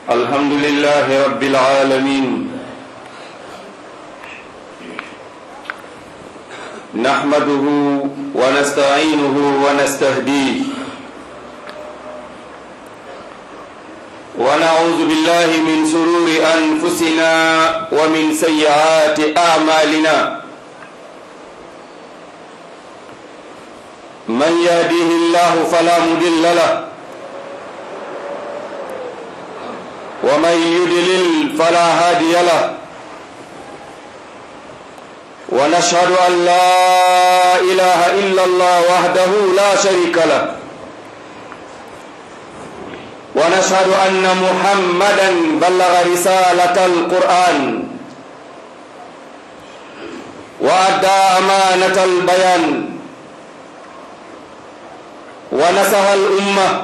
الحمد لله رب العالمين نحمده ونستعينه ونستهديه ونعوذ بالله من سرور أنفسنا ومن سيئات أعمالنا من يهديه الله فلا مضل له ومن يدلل فلا هادي له ونشهد أن لا إله إلا الله وحده لا شريك له ونشهد أن محمدا بلغ رسالة القرآن وأدى أمانة البيان ونصح الأمة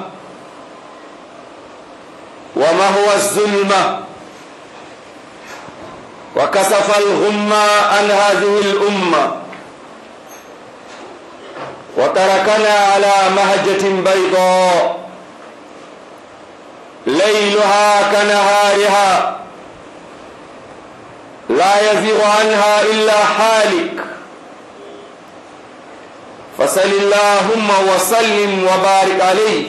وما هو الظلمة وكسف الغمة عن هذه الأمة وتركنا على مهجة بيضاء ليلها كنهارها لا يزيغ عنها إلا حالك فصل اللهم وسلم وبارك عليه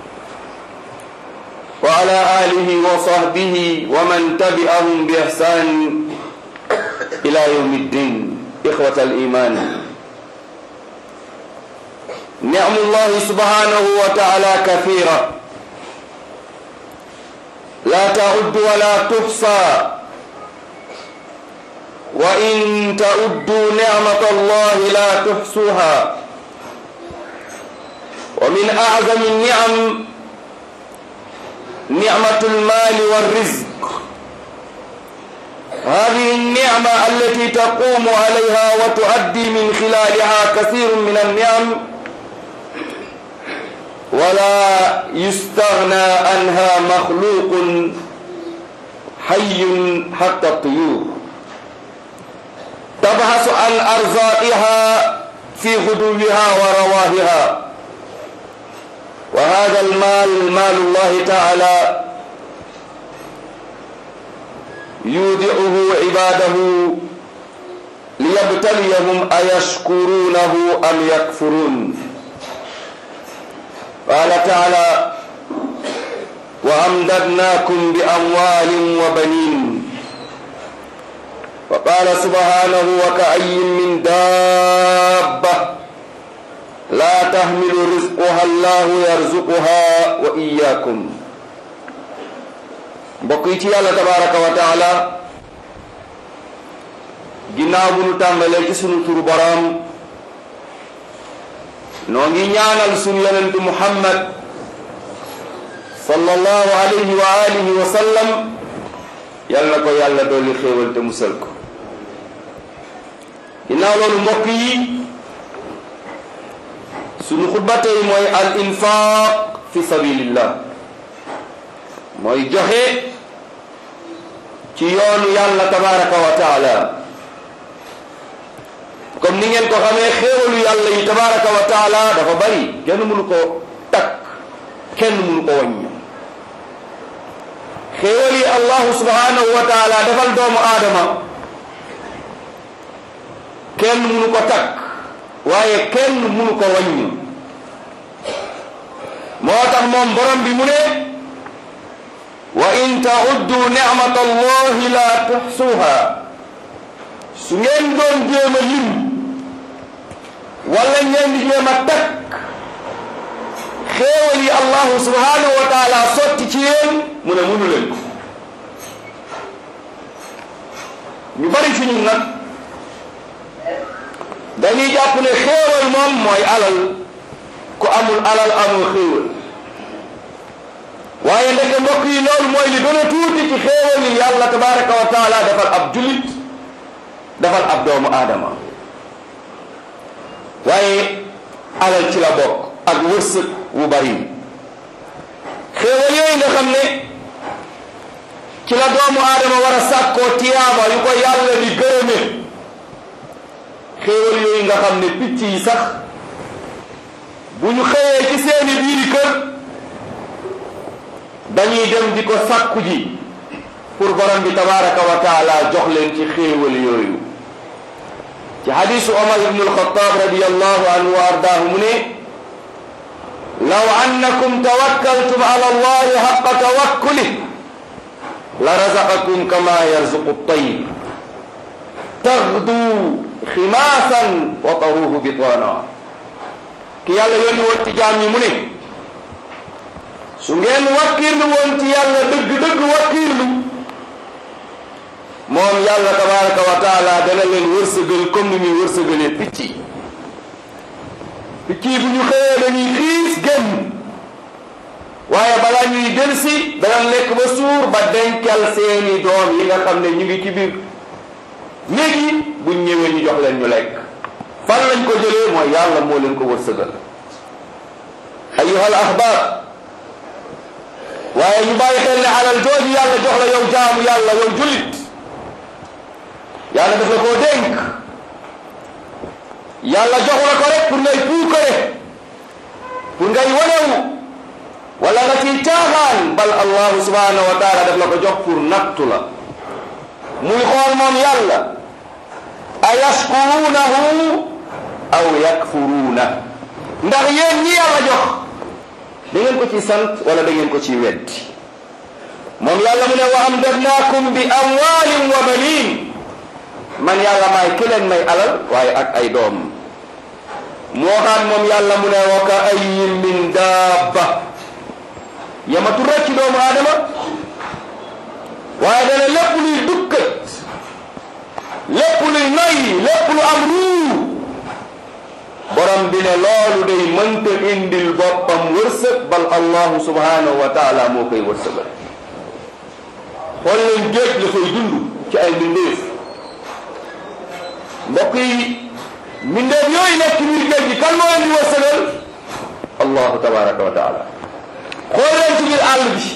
وعلى آله وصحبه ومن تبعهم بإحسان إلى يوم الدين إخوة الإيمان نعم الله سبحانه وتعالى كثيرة لا تعد ولا تحصى وإن تعدوا نعمة الله لا تحصوها ومن أعظم النعم نعمة المال والرزق هذه النعمة التي تقوم عليها وتؤدي من خلالها كثير من النعم ولا يستغنى عنها مخلوق حي حتى الطيور تبحث عن أرزاقها في غدوها ورواهها وهذا المال مال الله تعالى يودعه عباده ليبتليهم أيشكرونه أم يكفرون قال تعالى وأمددناكم بأموال وبنين وقال سبحانه وكأي من دابة لا تحمل رزقها الله يرزقها وإياكم mbokk yi ci yàlla tabaraka wa taala ginnaaw bu nu tàmbalee ci sunu turu boroom noo ngi ñaanal sunu yonentu muhammad sallallahu alayhi wa alihi wa sallam yal na ko yàlla dooli xéewal te musal ko ginnaaw loolu mbokk yi sunu xutba tey mooy al infaq fi sabilillah mooy joxe ci yoonu yàlla tabaraka wa taala comme ni ngeen ko xamee xéewalu yàlla yi tabaraka wa taala dafa bari kenn mënu ko takk kenn mënu ko wàññi xéewal yi allahu subhanahu wa taala defal doomu aadama kenn mënu ko takk waaye kenn mënu ko wàññi moo tax moom borom bi mu ne wa in tauddu nicmata allahi la tuxsuha su ngeen doon jéem a lim wala ngeen di jéem a takk xéewal yi allahu subhanahu wa taala sotti ci yéen mu ne mënu leen ko ñu bari fi ñun nag dañuy jàpp ne xéewal moom mooy alal ku amul alal amul xéewal waaye ndeke mbokk yi loolu mooy li gën a tuuti ci xéewal yi yàlla tabaraka wa taala defal ab julit defal ab doomu aadama waaye alal ci la bokk ak wërsëg wu bari xéewal yooyu nga xam ne ci la doomu aadama war a sàkkoo tiyaaba yu ko yàlla di gërëme xéewal yooyu nga xam ne picc yi sax bu ñu xëyee ci seeni biiri kër dañuy dem di ko sàkku ji pour borom bi tabaraka wa taala jox leen ci xéewal yooyu ci hadisu omar ibnu alxataab radiallahu anhu wa ardaahu mu ne law annakum tawakkaltum ala allahi xaqa tawakkuli la razaqakum kama yarzuqu tayr taxdu ximaasan wa taruhu bitana ki yàlla yónni woon ci jaam ñi mu ne su ngeen wakkiirlu woon ci yàlla dëgg-dëgg wakkiirlu moom yàlla tabaraka wa taala dana leen wërsëgal comme ni muy wërsëgalee picc yi picc yi bu ñu xëyee dañuy xiis génn waaye balaa ñuy delsi dana lekk ba suur ba dencal seeni doom yi nga xam ne ñu ngi ci biir néeg yi buñ ñëwee ñu jox leen ñu lekk fan lañ ko jëlee mooy yàlla moo leen ko wërsëgal ayyuhal ahbaab waaye ñu bàyyi xel ne alal jooju yàlla jox la yow jaamu yàlla yow jullit yàlla daf la koo dénk yàlla jox la ko rek pour ngay puukare pour ngay wanewu wala nga ciy caaxaan bal allahu subhanahu wa taala daf la ko jox pour nattu la muy xool moom yàlla a yashkurunahu aw yakfuruuna ndax yéen ñi yàlla jox da ngeen ko ci sant wala da ngeen ko ci weddi moom yàlla mu ne wa amdadnaakum bi amwaalin wa baniin man yàlla maay ki leen may alal waaye ak ay doom mu waxaat moom yàlla mu ne wa ka ayyin min daabba yamatu rek ci doomu aadama waaye dana lépp luy dukkat lépp luy noyyi lépp lu am ruu borom bi ne loolu day mënta indil boppam wërsëg bal allahu subhanahu wa taala moo koy wërsëgal xool leen géej la koy dund ci ay mbindeef mbokk yi mbindeef yooyu nekk ci biir géej gi kan moo leen di wërsëgal allahu tabaraka wa taala xool leen ci biir àll bi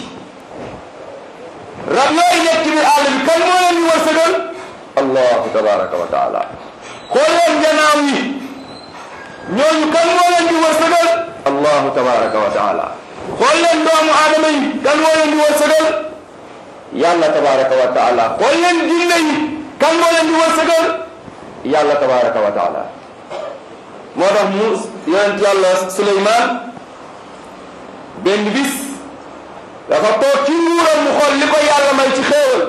rab yooyu nekk ci biir àll bi kan moo leen di wërsëgal allahu tabaraka wa taala xool leen janaaw yi ñooñu kan moo leen di wërsëgal allahu tabaraka wa taala xool leen doomu aadama yi kan moo leen di wërsëgal yàlla tabaraka wa taala xool leen jinne yi kan moo leen di wërsëgal yàlla tabaraka wa taala moo tax mu yonent yàlla Suleymaan benn bis dafa toog ci nguuram mu xool li ko yàlla may ci xéewal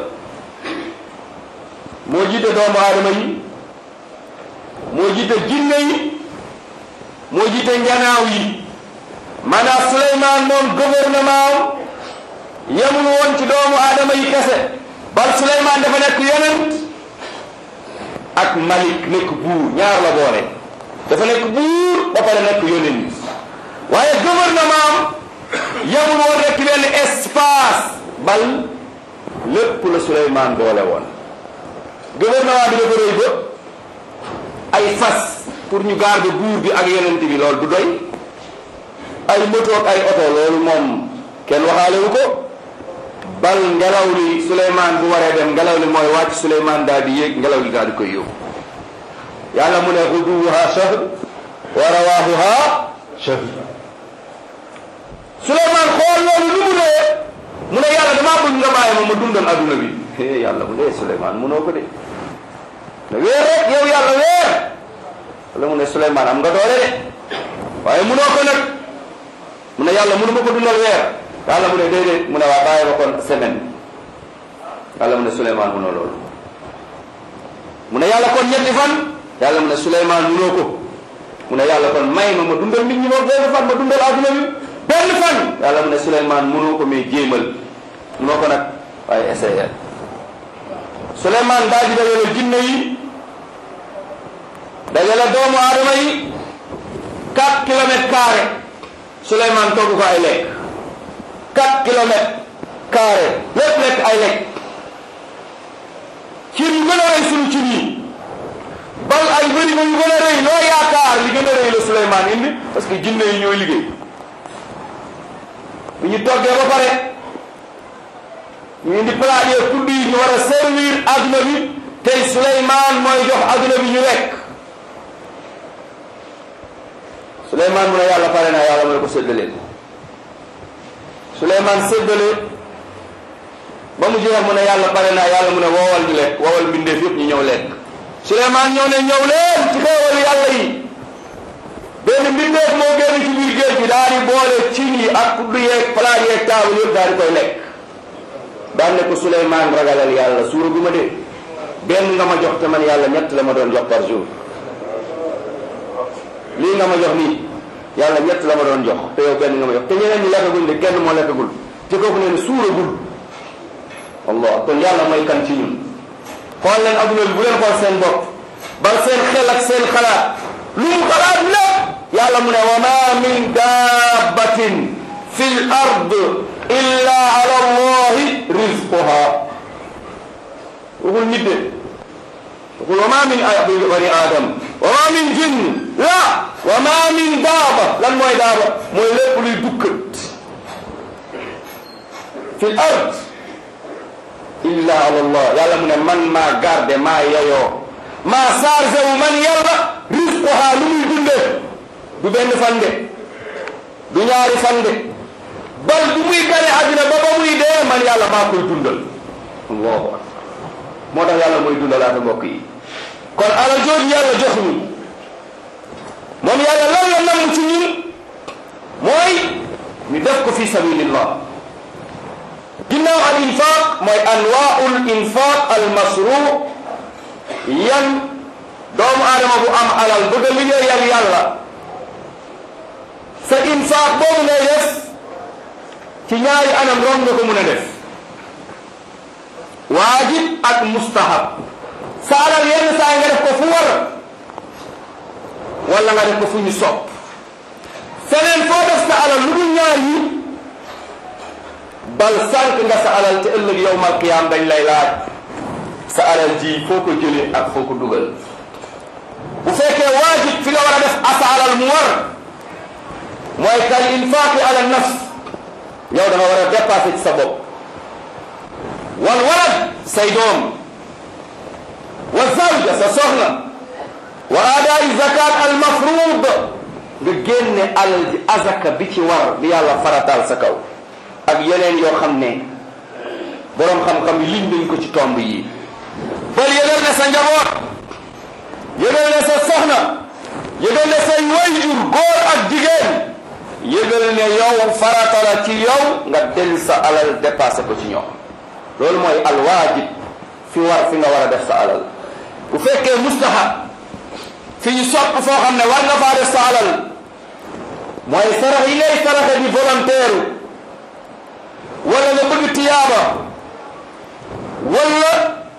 moo jiite doomu aadama yi moo jiite jinne yi moo jiite njanaaw yi maanaam Suleymaan moom gouvernement am yemul woon ci doomu aadama yi kese bal Suleymaan dafa nekk yonent ak malik nekk buur ñaar la boole dafa nekk buur ba pare nekk yonent waaye gouvernement am yemul woon rek benn espace bal lépp la Suleymaan boole woon gouvernement bi dafa rëy ba ay fas pour ñu garder buur bi ak yonent bi loolu du doy ay moto ak ay oto loolu moom kenn waxaale wu ko bal ngelaw li Souleymane bu waree dem ngelaw li mooy wàcc Souleymane daal di yéeg ngelaw li daal di koy yóbbu yàlla mu ne xuduwuha shahr wa rawaahuha shahr Souleymane xool loolu lu mu dee mu ne yàlla damaa bëgg nga bàyyi ma ma dundal adduna bi eh yàlla mu dee Souleymane munoo ko de ne weer rek yow yàlla weer wala mu ne Souleymane am nga doole de waaye munoo ko nag mu ne yàlla munu ma ko dundal weer yàlla mu ne déedéet mu ne waa bàyyi ma kon semaine yàlla mu ne Souleymane munoo loolu mu ne yàlla kon ñetti fan yàlla mu ne Souleymane munoo ko mu ne yàlla kon may ma ma dundal nit ñi moom benn fan ma dundal adduna bi benn fan yàlla mu ne Souleymane munoo ko mais jéemal munoo ko nag waaye essayé Souleymane daal di dajale jinne yi dajale doomu aadama yi 4 kilomètres carrés Souleymane togg ko ay lekk 4 kilomètres carrés lépp lekk ay lekk cin yu gën a rëy suñu cin yi bal ay bërigo yu gën a rëy loo yaakaar li gën a rëy la Souleymane indi parce que jinne yi ñooy liggéey bu ñu toggee ba pare ñu indi plat yi kudd yi ñu war a servir adduna bi tey Souleymane mooy jox adduna bi ñu lekk Souleymane mu ne yàlla pare naa yàlla mu ne ko séddaleen Suleymaan séddale ba mu jeex mu ne yàlla pare naa yàlla mu ne woowal ñu lekk woowal mbindeef yëpp ñu ñëw lekk Suleymaan ñëw ne ñëw leen ci xéewal yàlla yi benn mbindeef moo génn ci biir géej gi daal di boole cin yi ak kuddu yeeg palaat yeeg taabal yëpp daal di koy lekk daan ne ko Suleymaan ragalal yàlla suura gu ma de benn nga ma jox te man yàlla ñett la ma doon jox par jour lii nga ma jox nii yàlla ñett la ma doon jox te yow benn nga ma jox te ñeneen ñi lekkagul de kenn moo lekkagul te kooku nee ne suuragul allah kon yàlla mooy kan ci ñun xool leen adduna bi bu leen xool seen bopp bal seen xel ak seen xalaat lu mu xalaat lépp yàlla mu ne wa ma min dabbatin fi l ard illa ala allahi rizquha waxul nit de waxul wa ma min bani adam wa ma min jinn la wa ma min daaba lan mooy daaba mooy lépp luy dukkat fi l ard illa ala allah yàlla mu ne man maa garde maa yeyoo maa chargé wu man yàlla rizquha lu muy dundee du benn fande du ñaari fande bal bu muy gane àddina ba ba muy dee man yàlla maa koy dundal allahu akbar moo tax yàlla mooy dundalaate mbokk yi kon alal jooju yàlla jox ñu moom yàlla lan la namm ci ñun mooy ñu def ko fi sabilillah ginnaaw al infaq mooy anwaul infaq al masru yan doomu aadama bu am alal bëgg a liggéeyal yàlla sa infaq boobu ngay def ci ñaari anam rom nga ko mun a def waajib ak mustahab sa alal yenn saa nga def ko fu war wala nga def ko fu ñu sopp feneen foo def sa alal lu dul ñaar yi bal sànq nga sa alal te ëllëg yowmal qiyaam dañ lay laaj sa alal ji foo ko jëlee ak foo ko dugal bu fekkee waajib fi nga war a def asa alal mu war mooy kal infaaqi ala nafs yow da nga war a dépassé ci sa bopp wal walad say doom wa zawja sa soxna wa aadaai zakat al mafruud nga génne alal ji azaka bi ci war bi yàlla farataal sa kaw ak yeneen yoo xam ne boroom xam-xam yi liñ nañ ko ci tomb yi bal yëgal ne sa njaboot yëgal ne sa soxna yëgal ne say wayjur góor ak jigéen yëgal ne yow farata la ci yow nga del sa alal dépassé ko ci ñoom loolu mooy alwaajib fi war fi nga war a def sa alal bu fekkee mustahab fi ñu sopp foo xam ne war nga faa def sa alal mooy sarax yi ngay saraxe di volontaire wala nga bëgg tiyaaba wala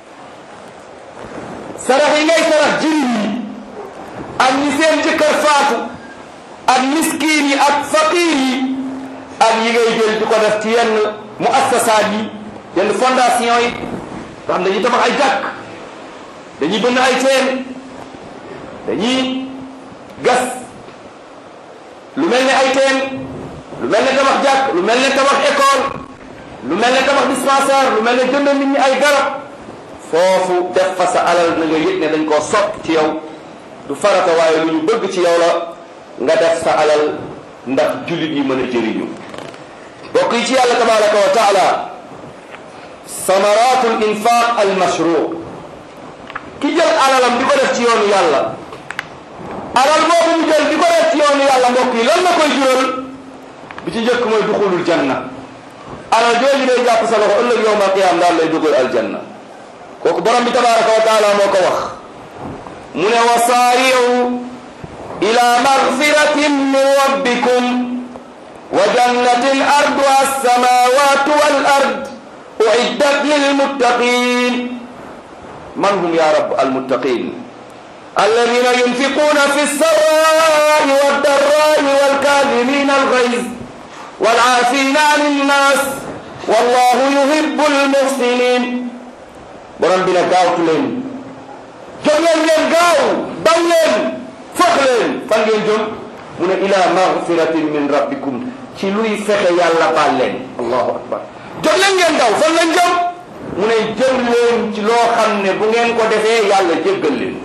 sarax yi ngay sarax jirim yi ak ñi seen jëkkër faatu ak miskiin yi ak faqiir yi ak yi ngay jël di ko def ci yenn muassasaat yi yenn fondation yi nga xam dañuy tabax ay jàkk dañuy bënn ay teen dañuy gas lu mel ne ay teen lu mel ne tabax jàkk lu mel ne tabax école lu mel ne tabax dispensaire lu mel ne jënd nit ñi ay garab foofu def fa sa alal na nga yëg ne dañ koo sopp ci yow du farata waaye lu ñu bëgg ci yow la nga def sa alal ndax jullit yi mën a jëriñu bokk yi ci yàlla tabaraka wa taala samaratul infaq al mashru ki jël alalam di ko def ci yoonu yàlla alal boobu mu jël di ko def ci yoonu yàlla mbokk yi lan la koy jural bi ci njëkk mooy duxulul janna alal jooju day jàpp sa loxo ëllëg yowmal qiyaam daal lay dugal aljanna kooku borom bi tabaraka wa taala moo ko wax mu ne wa saari'u ila magfiratin min rabbikum wa jannatin arduha as-samawatu wal ard uiddat lilmuttaqin man hum ya rab almuttaqin alladina yunfiquna fi lsarai waldarai walkadimina alghayz walafina an innas wallahu yuhibu almuhsinin borom bi ne gaawtu leen jóg leen ngeen gaaw daw leen fox leen fan ngeen jëm mu ne ila magfiratin min rabbikum ci luy fexe yàlla baal leen allahu akbar jóg leen ngeen daw fan lañ jëm mu ne jëm leen ci loo xam ne bu ngeen ko defee yàlla jéggal leen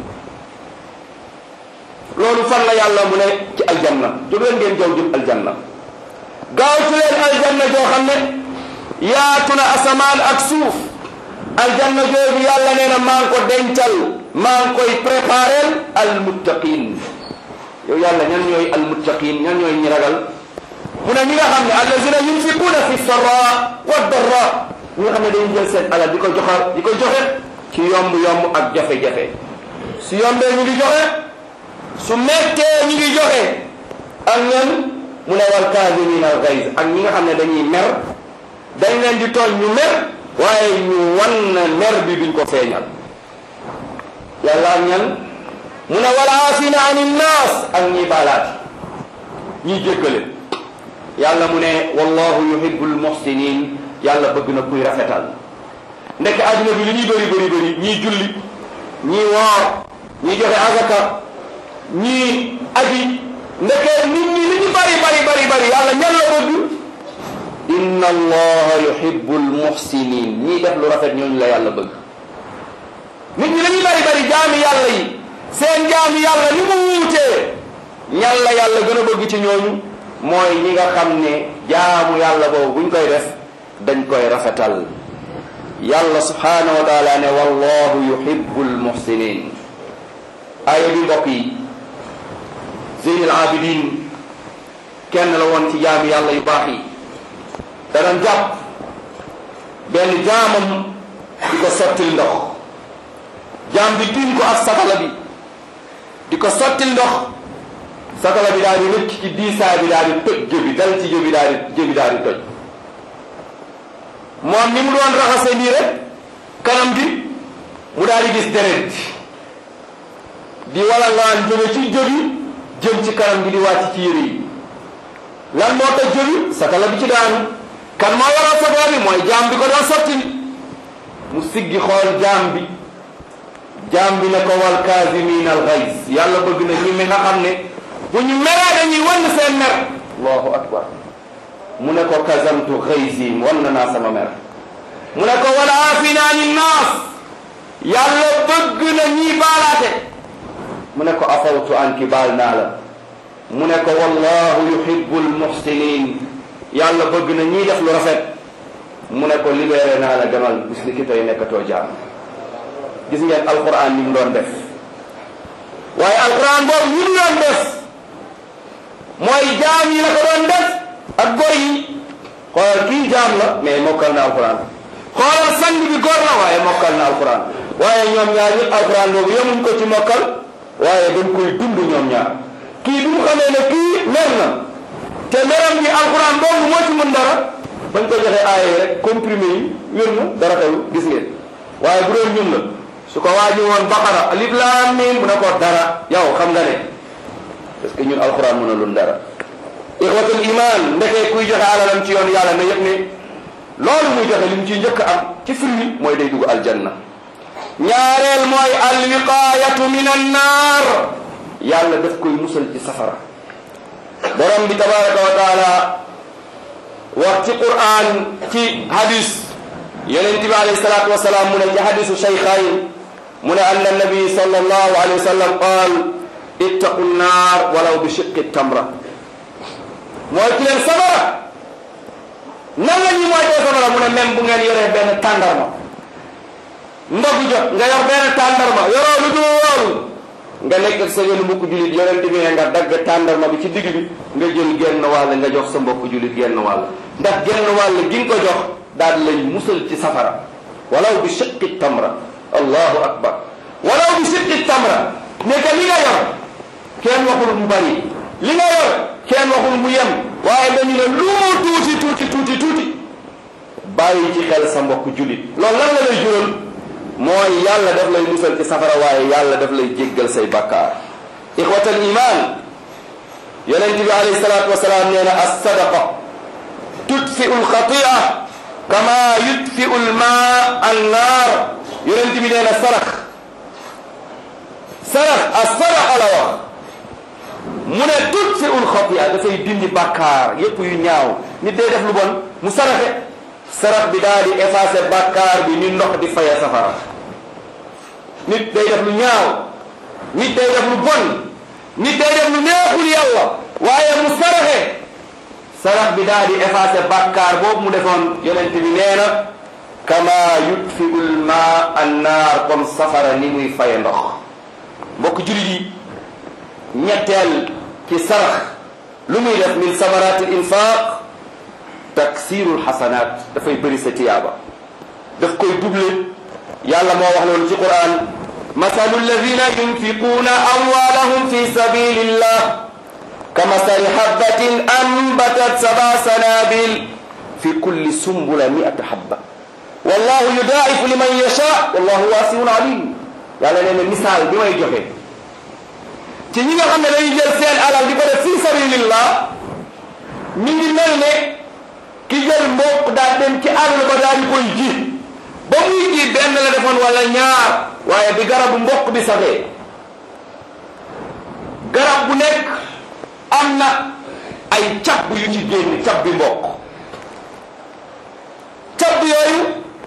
loolu fan la yàlla mu ne ci aljanna jóg leen ngeen jaw jëm aljanna gaawtu leen aljanna joo xam ne yaatu na asamaan ak suuf aljanna jooju yàlla nee na maa ngi ko dencal maa ngi koy préparel almuttaqin yow yàlla ñan ñooy almuttaqin ñan ñooy ñi ragal mu ne ñi nga xam ne allazina yunfiquuna fi sarra wa darra ñi nga xam ne dañuy jël seen alal di ko joxal di ko joxe ci yomb yomb ak jafe-jafe su yombee ñu ngi joxe su mettee ñu ngi joxe ak ñan mu ne wal kaazimina al gayz ak ñi nga xam ne dañuy mer dañ leen di tooñ ñu mer waaye ñu wan na mer bi duñ ko feeñal yàlla ak ñan mu ne wal aafina ani nnaas ak ñiy baalaati ñiy jéggale yàlla mu ne wallahu yuhibbul muhsinin yàlla bëgg na kuy rafetal ndekk àdduna bi li ñuy bëri bëri bëri ñii julli ñii woor ñii joxe azaka ñii aji ndeke nit ñi li ñu bari bari bari bari yàlla ñan la bëgg inna allaha yuhibbul muhsinin ñii def lu rafet ñooñu la yàlla bëgg nit ñi li ñu bari bari jaami yàlla yi seen jaami yàlla ni mu wuutee ñan la yàlla gën a bëgg ci ñooñu mooy ñi nga xam ne jaamu yàlla boobu buñ koy def dañ koy rafetal yàlla subhanahu wa taala ne wallahu yuhibbul muhsinin aaya bi mbokk yi zeyn al abidin kenn la woon ci jaami yàlla yu baax yi danañ jàpp benn jaamam di ko sottil ndox jaam bi tiim ko ak satala bi di ko sottil ndox satala bi daal di rëcc ci diisaay bi daal di toj jëbi dal ci jëbi daal di jëbi daal di toj moom ni mu doon raxase nii rek kanam gi mu daal di gis deret di wala ngaan jóge ci jëbi jëm ci kanam gi di wàcc ci yére yi lan moo tax jëbi satala bi ci daanu kan moo waral satala bi mooy jaam bi ko doon sotti mu siggi xool jaam bi jaam bi ne ko wal kaasimin al gays yàlla bëgg na ñu mi nga xam ne bu ñu meree dañuy wan seen mer allahu akbar mu ne ko kazamtu xaysi wan na naa sama mer mu ne ko wala aafina ani naas yàlla bëgg na ñii baalaate mu ne ko afawtu anki baal naa la mu ne ko wallahu yuhibbu almuhsinin yàlla bëgg na ñii def lu rafet mu ne ko libéré naa la demal bis ni ki tey nekkatoo jaam gis ngeen alquran ni mu doon def waaye alquran boobu ñu mu doon def mooy jaam yi la ko doon def ak góor yi xoolal kii jaam la mais mokkal na alquran xoolal sang bi góor la waaye mokkal na alquran waaye ñoom ñaar ñëpp alquran boobu yemuñ ko ci mokkal waaye dañ koy dund ñoom ñaar kii bi mu xamee ne kii mer na te meram gi alquran boobu moo ci mën dara bañ ko joxe aaya yi rek comprimé yi wér na dara xew gis ngeen waaye bu doon ñun la su ko waaji woon baqara alif laam miim mu ne ko dara yow xam nga ne parce que ñun alquran mën a lun dara ixwatul iman ndekee kuy joxe alalam ci yoon yàlla na yëg ne loolu muy joxe li mu ciy njëkk am ci firwi mooy day dugg aljanna ñaareel mooy alwiqayatu min annaar yàlla daf koy musal ci safara borom bi tabaraka wa taala wax ci quran ci hadis yonent bi alayhi salatu wasalaam mu ne ci hadisu shaykhayn mu ne anna nabi sallallahu alayhi wa sallam qaal ittaqu nnaar walaw bi shiqqi tamra mooy ci leen safara nan la ñuy moytee safara mu ne même bu ngeen yoree benn tàndarma ndogu jot nga yor benn tàndarma yoroo lu dul loolu nga nekk ak sa yoonu mbokku jullit yonent bi ne nga dagg tàndarma bi ci digg bi nga jël genn wàll nga jox sa mbokku jullit genn wàll ndax genn wàll gi nga ko jox daal di lay musal ci safara walaw bi shiqqi tamra allahu akbar walaw bi shiqqi tamra ne que li nga yor kenn waxul mu bari li nga yor kenn waxul mu yem waaye dañu ne lu mu tuuti tuuti tuuti tuuti bàyyi ci xel sa mbokk jullit loolu lan la lay jural mooy yàlla daf lay musal ci safara waaye yàlla daf lay jéggal say bakkaar ixwatal iman yonent bi alayhi salaatu wasalaam nee na as-sadaqa tudfiu lxatia kama yudfiu lma annaar yonent bi nee na sarax sarax as-sadaqa la wax mu ne tudfiu lxatia dafay dindi bakkaar yépp yu ñaaw nit day def lu bon mu saraxe sarax bi daal di effacer bakkaar bi ni ndox di faya safara nit day def lu ñaaw nit day def lu bon nit day def lu neexul yàlla waaye mu saraxe sarax bi daal di effacé bàkkaar boobu mu defoon yonent bi nee na kama yutfiul ma annaar comme safara ni muy faye ndox mbokk jullit yi ñetteel ci sarax lu muy def min samarati l infaq taksirul xasanaat dafay bëri sa tiyaaba daf koy double yàlla moo wax loolu ci quran masalu alladina yunfiquuna amwalahum fi sabilillah kamasali habbatin ambatat saba sanabil fi kulli sumbula miata habba wallahu yudaifu liman yasha wallahu wasiun alim yàlla nee na misaal bi may joxe ci ñi nga xam ne dañuy jël seen alal di ko def fi sabilillah mi ngi mel ne ki jël mboq daal dem ci àll ba daal di koy ji ba muy ji benn la defoon wala ñaar waaye bi garabu mboq bi saxee garab bu nekk am na ay cab yu ci génn cab bi mboq cab yooyu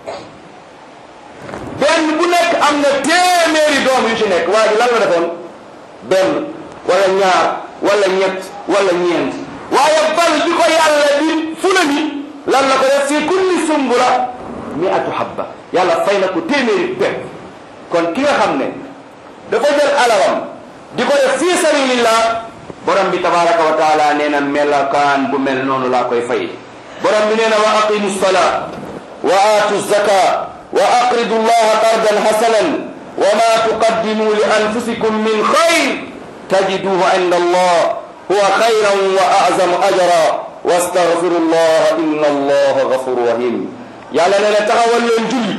benn bu nekk am na téeméeri doom yu ci nekk waaye ji lan la defoon benn wala ñaar wala ñett wala ñeent waaye bal bi ko yàlla di fula ni lan la ko def fi kulli sumbula miatu habba yàlla fay na ko téeméeri pepp kon ki nga xam ne dafa jël alawam di ko def fi sabilillah borom bi tabaraka wa taala nee na melakaan bu mel noonu laa koy fay borom bi nee na wa aqimu salaa wa aatu zaka wa aqridu llaha qardan hasanan wa ma tuqaddimu li anfusikum min xayr tajiduhu inda allah huwa xayran wa azamu ajra wastaghfiru llaha inna allaha gafuru rahim yàlla nee na taxawal leen julli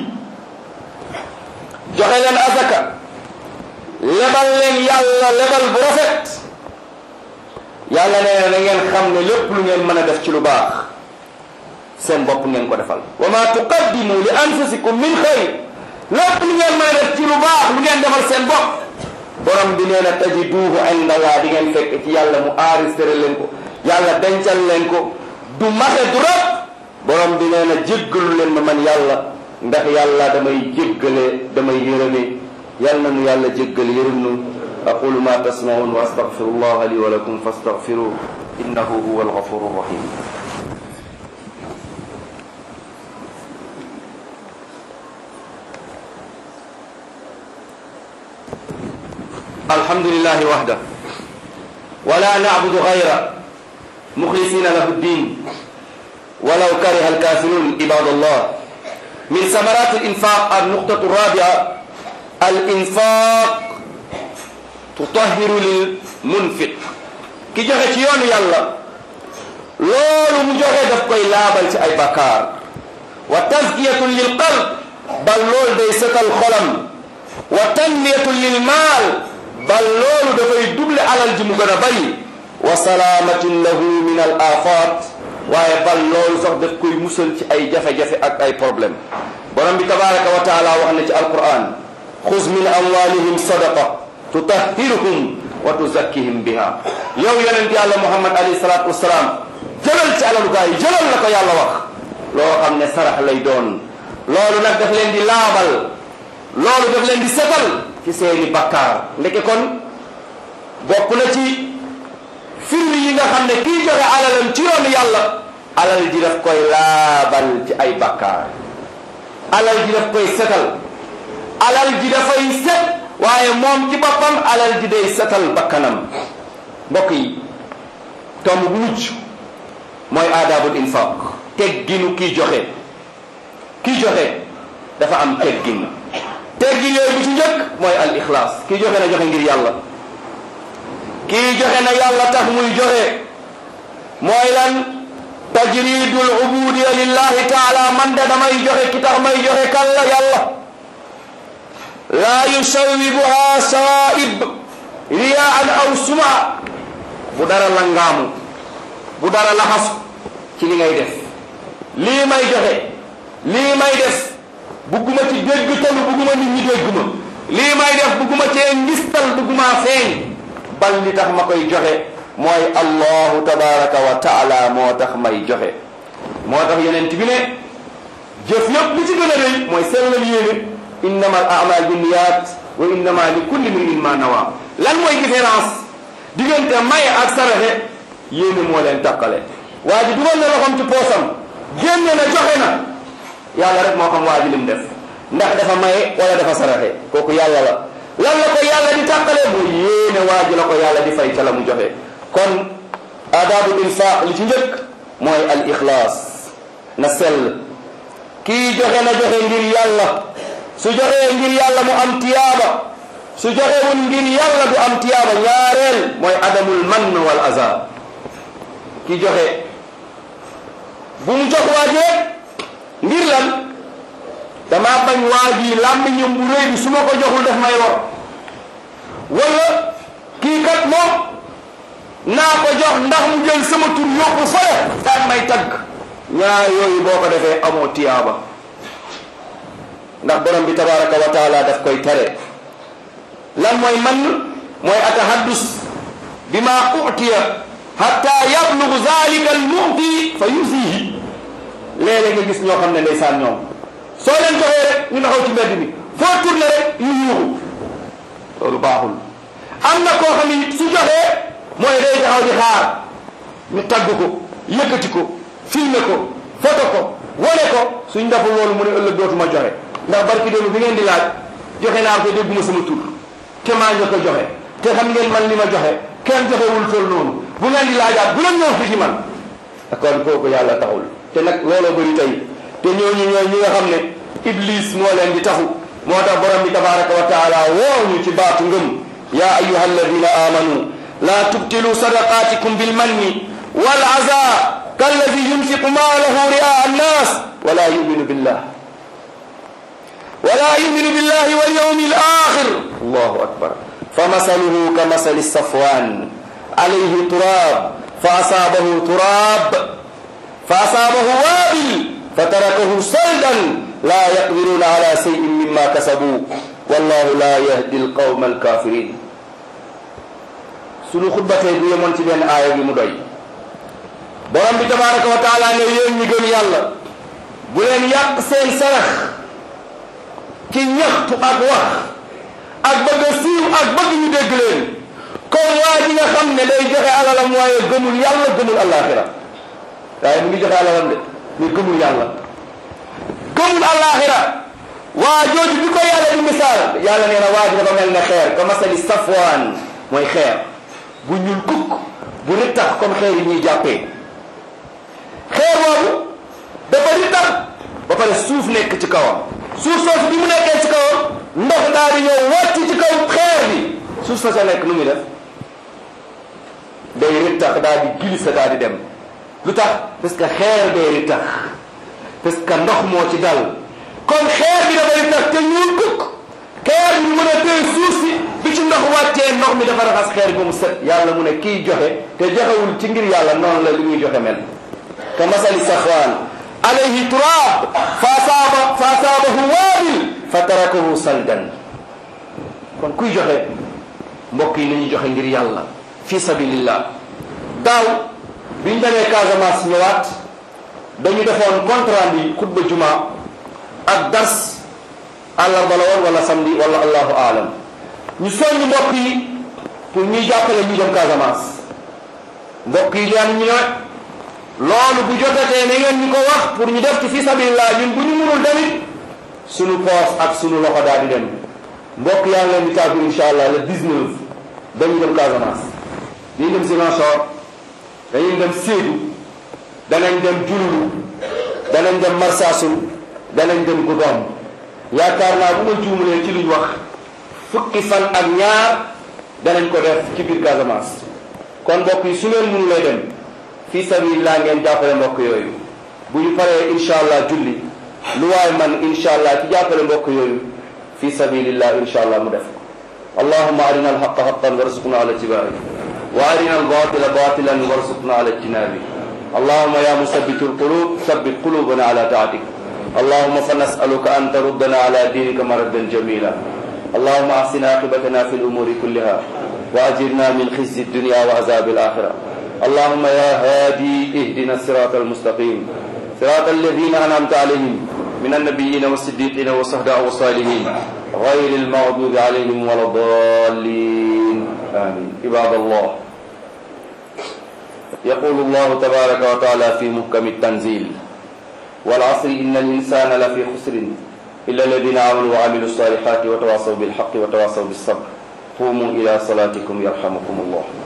joxe leen azaka lebal leen yàlla lebal bu rafet yàlla nee na da ngeen xam ne lépp lu ngeen mën a def ci lu baax seen bopp ngeen ko defal wa ma tuqaddimu li anfusikum min xayr lépp lu ngeen mën a def ci lu baax lu ngeen defal seen bopp borom bi nee na tajiduhu inda Allah di ngeen fekk ci yàlla mu enregistré leen ko yàlla dencal leen ko du maxe du rab borom bi nee na jéggalu leen ma man yàlla ndax yàlla damay jéggale damay yërëme yal na nu yàlla jéggal yërëm nu aqulu ma tasmaun wa astaghfirullah li wa lakum fastaghfiru innahu huwa alghafuru rahim الحمد لله وحده ولا نعبد غيره مخلصين له الدين ولو كره الكافرون عباد الله من ثمرات الإنفاق النقطة الرابعة الإنفاق تطهر للمنفق ki joxe ci yoonu yàlla loolu mu joxe daf koy laabal ci ay bakkaar wa tazkiyatun lil qalb bal loolu day setal xolam wa tanmiyatun lil maal bal loolu dafay duble alal ji mu gën a bari wa salaamatun lahu min al afat waaye bal loolu sax daf koy musal ci ay jafe-jafe ak ay problème borom bi tabaraka wa taala wax na ci alquran xuz min amwalihim sadaqa tutahhiruhum wa tuzakkihim biha yow yonent yàlla muhammad alayhi salatu wasalaam jëlal ci alalu gaa yi jëlal la ko yàlla wax loo xam ne sarax lay doon loolu nag daf leen di laabal loolu daf leen di setal ci seeni bakkaar ndeke kon bokk na ci firri yi nga xam ne kii joxe alalam ci yoonu yàlla alal ji daf koy laabal ci ay bakkaar alal ji daf koy setal alal ji dafay set waaye moom ci boppam alal ji day setal bakkanam mbokk yi tomb bu mujj mooy aadaabul infaq tegginu kii joxe kii joxe dafa am teggin teggin yooyu bu ci njëkk mooy al ixlaas kii joxe na joxe ngir yàlla kii joxe na yàlla tax muy joxe mooy lan tajridul ubudiya lillahi taala man de damay joxe ki tax may joxe kan la yàlla laa yusawibuha sawaib riyaan aw suma bu dara langaamu bu dara laxasu ci li ngay def lii may joxe lii may def bugguma ci dégg talu bugguma nit ñi dégg ma lii may def bugguma cee ngistal bugguma feeñ bal li tax ma koy joxe mooy allahu tabaraka wa taala moo tax may joxe moo tax yeneen bi ne jëf yëpp li ci gën a rëy mooy sellal yéene innama al amal binniyat wa innama li kulli mri'in ma nawa lan mooy différence diggante may ak saraxe yéene moo leen tàqale waa ji dugal na loxoom ci poosam génne na joxe na yàlla rek moo xam waa ji lim def ndax dafa maye wala dafa saraxe kooku yàlla la lan la ko yàlla di tàqalee mu yéene waa ji la ko yàlla di fay ca la mu joxe kon aadaabul infaq li ci njëkk mooy al ixlaas na sell kii joxe na joxe ngir yàlla su joxee ngir yàlla mu am tiyaaba su joxewul ngir yàlla du am tiyaaba ñaareel mooy adamul mann wal azab ki joxe bu mu jox waajee ngir lan dama bañ waa ji làmmiñam bu réy bi su ma ko joxul def may war wala kii kat moom naa ko jox ndax mu jël sama tur yóbbu fële daan may tagg ñaar yooyu boo ko defee amoo tiyaaba ndax borom bi tabaraka wa taala daf koy tere lan mooy man mooy atahaddus bima utiya hatta yablugu zalika al mu'ti fa yusihi léeg-léeg nga gis ñoo xam ne ndeysaan ñoom soo leen joxee rek ñu taxaw ci mbedd mi foo tourné rek ñu yuuxu loolu baaxul am na koo xam ne su joxee mooy day taxaw di xaar ñu tagg ko yëkkati ko filmé ko photo ko wane ko suñ deful loolu mu ne ëllëg dootuma joxe ndax barki démb bi ngeen di laaj joxe naa ko dégguma sama tur te maa ngi ko joxe te xam ngeen man li ma joxe kenn joxewul toll noonu bu ngeen di laajaat bu leen ñëw fi ci man kon kooku yàlla taxul te nag looloo bëri tey te ñooñu ñooy ñi nga xam ne iblis moo leen di taxu moo tax borom bi tabaraka wa taala woo ñu ci baatu ngëm ya ayuha alladina amanu la tubtilu sadaqatikum bilmanni wal aza kalladi yunfiqu maalahu ria annas wala yuminu billah wala yuminu billahi walyawmi alakhir allahu akbar فمثله كمثل الصفوان عليه تراب فأصابه تراب فأصابه وابل فتركه صلدا لا يقدرون على شيء مما كسبوا والله لا يهدي القوم الكافرين sunu xutba tey bu yemoon ci benn aaya bi mu doy borom bi tabaraka wa taala ne yéen ñi gëm yàlla bu leen yàq seen sarax ci ñaxtu ak wax ak bëgg a siiw ak bëgg ñu dégg leen comme waa ji nga xam ne day joxe alalam waaye gëmul yàlla gëmul alaxira waaye mu ngi joxe alalam de mais gëmul yàlla gëmul alaxira waa jooju bi ko yàlla di misaal yàlla nee na waa ji dafa mel ne xeer ka masali safwaan mooy xeer bu ñuul kukk bu rittax comme xeer yi ñuy jàppee xeer boobu dafa rittax ba pare suuf nekk ci kawam suuf soosu bi mu nekkee ci kawam ndox daal di ñëw wàcc ci kaw xeer bi suuf sa sa nekk nu muy def day rittax daal di glissé daal di dem lu tax parce que xeer day rittax parce que ndox moo ci dal comme xeer bi dafa rittax te ñuul kukk xeer bi mën a téye suuf si bi ci ndox wàccee ndox mi dafa raxas xeer bi mu set yàlla mu ne kiy joxe te joxewul ci ngir yàlla noonu la li muy joxe mel ka masali saxwaan alayhi turab fa asaaba fa asaabahu waabil fa tarakahu saldan kon kuy joxe mbokk yi nañu joxe ngir yàlla fi sabilillah daaw biñ demee Casamance ñëwaat dañu defoon contrat bi xutba juma ak dars àllarba la woon wala samedi wala allahu aalam ñu soññ mbokk yi pour ñuy jàppale ñu dem Casamance mbokk yi leen ñu ne loolu bu jotatee na ngeen ñu ko wax pour ñu def ci fi sabilillah ñun bu ñu mënul tamit sunu poos ak sunu loxo daal di dem mbokk yaa ngi leen di tàggu incha allah le 19 dañuy dem Casamance dañuy dem Ziguinchor dañuy dem Sédhiou danañ dem Diouloulou danañ dem Marsassoum danañ dem Goudomp yaakaar naa bu ma juumalee ci luñ wax fukki fan ak ñaar danañ ko def ci biir Casamance kon mbokk yi su ngeen mënulee dem fii sabilillah ngeen jàppale mbokk yooyu bu ñu paree incha allah julli lu waay man incha allah ci jàppale mbokk yooyu fi sabilillah incha allah mu def allahuma arina alhaqa haqan warzuqna ala ittibaai wa arina albatila batilan warzuqna ala ijtinabi اللهم يا مثبت القلوب ثبت قلوبنا على طاعتك اللهم فنسألك أن تردنا على دينك مردا جميلا اللهم أحسن عاقبتنا في الأمور كلها وأجرنا من خزي الدنيا وعذاب الآخرة اللهم يا هادي اهدنا الصراط المستقيم صراط الذين أنعمت عليهم من النبيين والصديقين والصهداء والصالحين غير المغضوب عليهم ولا الضالين آمين عباد الله يقول الله تبارك وتعالى في محكم التنزيل والعصر إن الإنسان لفي خسر إلا الذين آمنوا وعملوا الصالحات وتواصوا بالحق وتواصوا بالصبر قوموا إلى صلاتكم يرحمكم الله